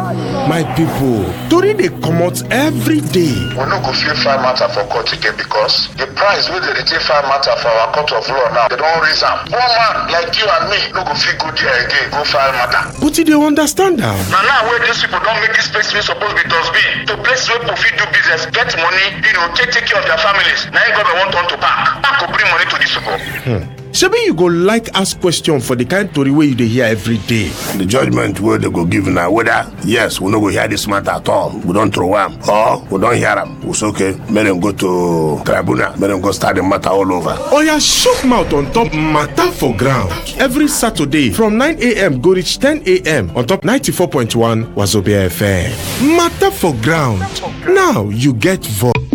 my pipo tori dey comot every day we no go fit file matter for court again because the price wey dem dey take file matter for our court of law now dem don raise am one man like you and me no go fit go there again go file matter but you dey understand am na now wey dis people don make dis place wey suppose be dustbin to place wey people fit do business get money you know take take care of their families na im government wan turn to park park go bring money to dis people. Hmm. shebi you go like ask question for di kind tori wey you dey hear every day the judgment wey dem go give na whether yes we no go hear dis matter at all we don throw am or we don hear am we say okay make dem go to tribunal make dem go start the matter all over oya shook mouth on top matter for ground every saturday from 9am go reach 10am on top 94.1 wazobia fm matter for ground now you get voice